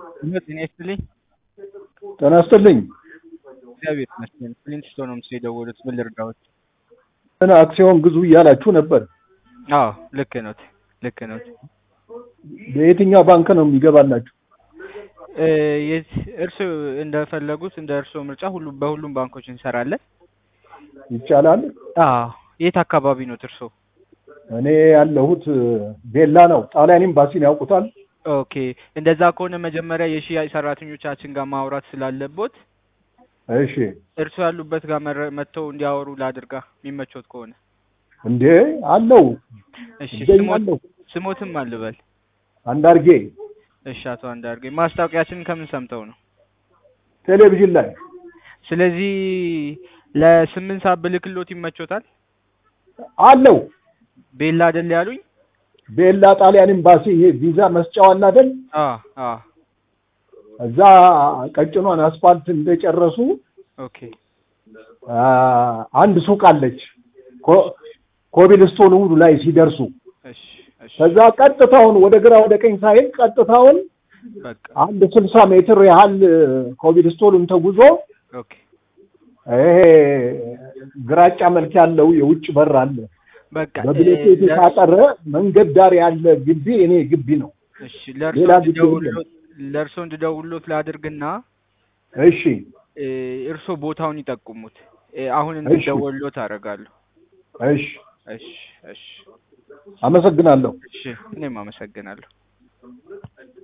እውነት ጤና ይስጥልኝ። ጤና ይስጥልኝ። እግዚአብሔር ይመስገን። ፍሊንትስቶን ነው ምስል የደወሉት። ምን ልርዳዎት? ምን አክሲዮን ግዙ እያላችሁ ነበር። አዎ ልክ ኖት፣ ልክ ኖት። በየትኛው ባንክ ነው የሚገባላችሁ? እርስ እንደፈለጉት እንደ እርስዎ ምርጫ ሁሉ በሁሉም ባንኮች እንሰራለን። ይቻላል። አዎ የት አካባቢ ኖት እርስዎ? እኔ ያለሁት ቤላ ነው። ጣሊያን ኤምባሲን ያውቁታል? ኦኬ እንደዛ ከሆነ መጀመሪያ የሽያጭ ሰራተኞቻችን ጋር ማውራት ስላለቦት እሺ። እርስዎ ያሉበት ጋር መረ- መጥተው እንዲያወሩ ላድርጋ የሚመቾት ከሆነ እንዴ አለው እሺ። እገኛለሁ። ስሞት- ስሞትም አልበል። አንዳርጌ እሺ አቶ አንዳርጌ ማስታወቂያችንን ከምን ሰምተው ነው? ቴሌቪዥን ላይ ስለዚህ ለስምንት ሰዓት ብልክሎት ይመቾታል? አለው። ቤላ አይደል ያሉኝ? ቤላ ጣሊያን ኤምባሲ ይሄ ቪዛ መስጫው አለ አይደል? አ አ እዛ ቀጭኗን አስፋልት እንደጨረሱ ኦኬ አ፣ አንድ ሱቅ አለች። ኮ- ኮብልስቶን ውዱ ላይ ሲደርሱ እሺ እሺ ከዛ ቀጥታውን ወደ ግራ ወደ ቀኝ ሳይል ቀጥታውን በቃ አንድ ስልሳ ሜትር ያህል ኮብልስቶኑን ተጉዞ ኦኬ ይሄ ግራጫ መልክ ያለው የውጭ በር አለ። በቃ በብሎኬት እ፣ የታጠረ መንገድ ዳር ያለ ግቢ እኔ ግቢ ነው። እሺ ለእርሶ ሌላ ግቢ እንድደውልሎት ለእርሶ እንድደውልሎት ላድርግና እሺ እ፣ እርሶ ቦታውን ይጠቁሙት። እ፣ አሁን እሺ። እንድደውልሎት አደርጋለሁ። እሺ፣ እሺ እሺ አመሰግናለሁ። እሺ እኔም አመሰግናለሁ።